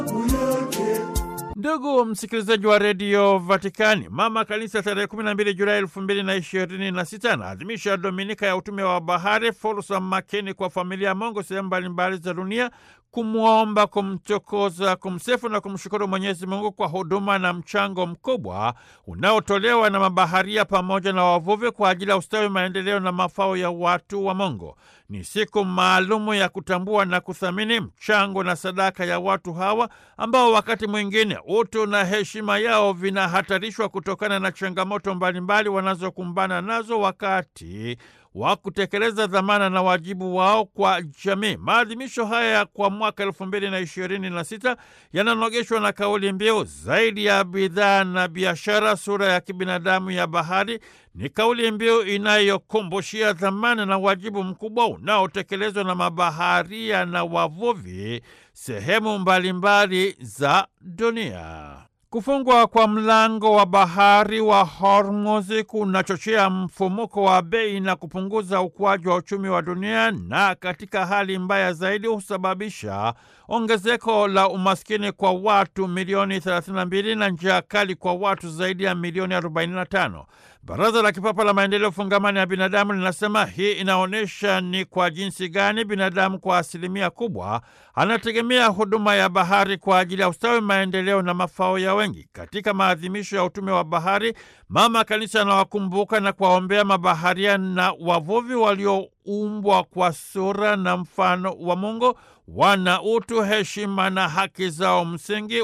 Ndugu msikilizaji wa redio Vatikani, mama kanisa tarehe 12 Julai elfu mbili na ishirini na sita anaadhimisha dominika ya utume wa bahari, fursa makini kwa familia ya Mungu sehemu mbalimbali za dunia kumwomba, kumchokoza, kumsifu na kumshukuru Mwenyezi Mungu kwa huduma na mchango mkubwa unaotolewa na mabaharia pamoja na wavuvi kwa ajili ya ustawi, maendeleo na mafao ya watu wa Mungu. Ni siku maalumu ya kutambua na kuthamini mchango na sadaka ya watu hawa ambao wakati mwingine utu na heshima yao vinahatarishwa kutokana na changamoto mbalimbali wanazokumbana nazo wakati wa kutekeleza dhamana na wajibu wao kwa jamii. Maadhimisho haya kwa mwaka elfu mbili na ishirini na sita yananogeshwa na kauli mbiu zaidi ya bidhaa na biashara, sura ya kibinadamu ya bahari. Ni kauli mbiu inayokumbushia dhamana na wajibu mkubwa unaotekelezwa na mabaharia na wavuvi sehemu mbalimbali za dunia. Kufungwa kwa mlango wa bahari wa Hormuz kunachochea mfumuko wa bei na kupunguza ukuaji wa uchumi wa dunia, na katika hali mbaya zaidi husababisha ongezeko la umaskini kwa watu milioni 32 na njaa kali kwa watu zaidi ya milioni 45. Baraza la Kipapa la Maendeleo Fungamani ya Binadamu linasema hii inaonyesha ni kwa jinsi gani binadamu kwa asilimia kubwa anategemea huduma ya bahari kwa ajili ya ustawi, maendeleo na mafao ya wengi. Katika maadhimisho ya utume wa bahari, Mama Kanisa anawakumbuka na kuwaombea mabaharia na wavuvi walioumbwa kwa sura na mfano wa Mungu, wana utu, heshima na haki zao msingi,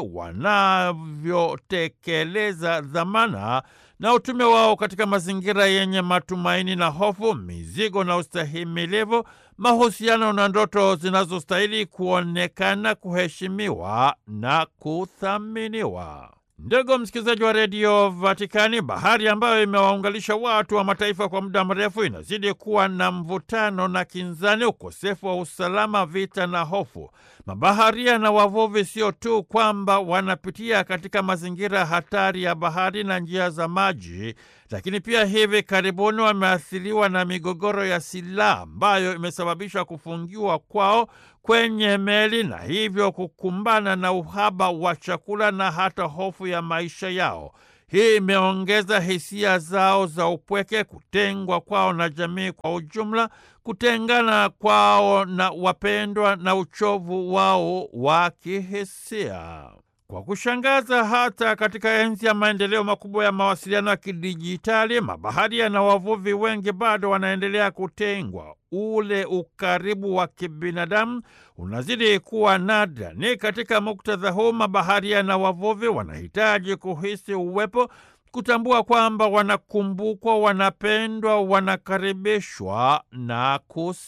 wanavyotekeleza dhamana na utume wao katika mazingira yenye matumaini na hofu, mizigo na ustahimilivu, mahusiano na ndoto zinazostahili kuonekana, kuheshimiwa na kuthaminiwa. Ndugu msikilizaji wa redio Vatikani, bahari ambayo imewaunganisha watu wa mataifa kwa muda mrefu inazidi kuwa na mvutano na kinzani, ukosefu wa usalama, vita na hofu. Mabaharia na wavuvi sio tu kwamba wanapitia katika mazingira hatari ya bahari na njia za maji, lakini pia hivi karibuni wameathiriwa na migogoro ya silaha ambayo imesababisha kufungiwa kwao kwenye meli na hivyo kukumbana na uhaba wa chakula na hata hofu ya maisha yao. Hii imeongeza hisia zao za upweke, kutengwa kwao na jamii kwa ujumla, kutengana kwao na wapendwa na uchovu wao wa kihisia. Kwa kushangaza, hata katika enzi ya maendeleo makubwa ya mawasiliano ya kidijitali, mabaharia na wavuvi wengi bado wanaendelea kutengwa. Ule ukaribu wa kibinadamu unazidi kuwa nadra. Ni katika muktadha huu mabaharia na wavuvi wanahitaji kuhisi uwepo, kutambua kwamba wanakumbukwa, wanapendwa, wanakaribishwa na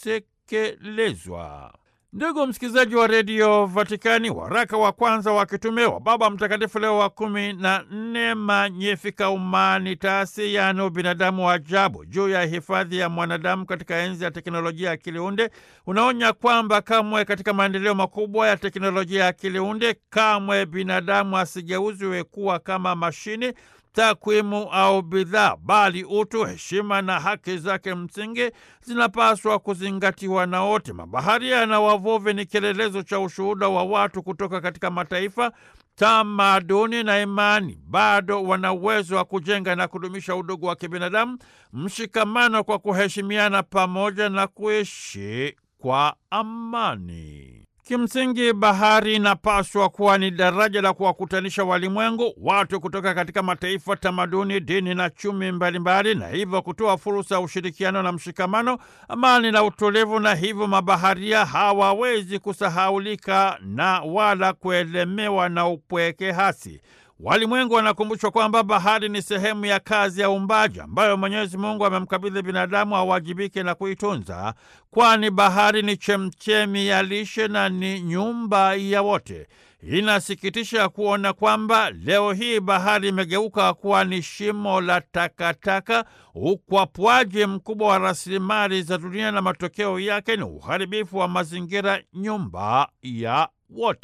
kusekelezwa. Ndugu msikilizaji wa redio Vatikani, waraka wa kwanza wa kitume wa Baba Mtakatifu Leo wa kumi na nne Magnificat Humanitatis, yaani ubinadamu wa ajabu, juu ya hifadhi ya mwanadamu katika enzi ya teknolojia ya akiliunde unaonya kwamba kamwe katika maendeleo makubwa ya teknolojia ya akiliunde kamwe binadamu asigeuzwe kuwa kama mashini takwimu au bidhaa, bali utu, heshima na haki zake msingi zinapaswa kuzingatiwa na wote. Mabaharia na wavuvi ni kielelezo cha ushuhuda wa watu kutoka katika mataifa, tamaduni na imani. Bado wana uwezo wa kujenga na kudumisha udugu wa kibinadamu, mshikamano kwa kuheshimiana, pamoja na kuishi kwa amani. Kimsingi, bahari inapaswa kuwa ni daraja la kuwakutanisha walimwengu, watu kutoka katika mataifa, tamaduni, dini na chumi mbalimbali, na hivyo kutoa fursa ya ushirikiano na mshikamano, amani na utulivu. Na hivyo mabaharia hawawezi kusahaulika na wala kuelemewa na upweke hasi. Walimwengu wanakumbushwa kwamba bahari ni sehemu ya kazi ya uumbaji ambayo Mwenyezi Mungu amemkabidhi binadamu awajibike na kuitunza, kwani bahari ni chemchemi ya lishe na ni nyumba ya wote. Inasikitisha kuona kwamba leo hii bahari imegeuka kuwa ni shimo la takataka, ukwapwaji mkubwa wa rasilimali za dunia, na matokeo yake ni uharibifu wa mazingira, nyumba ya wote.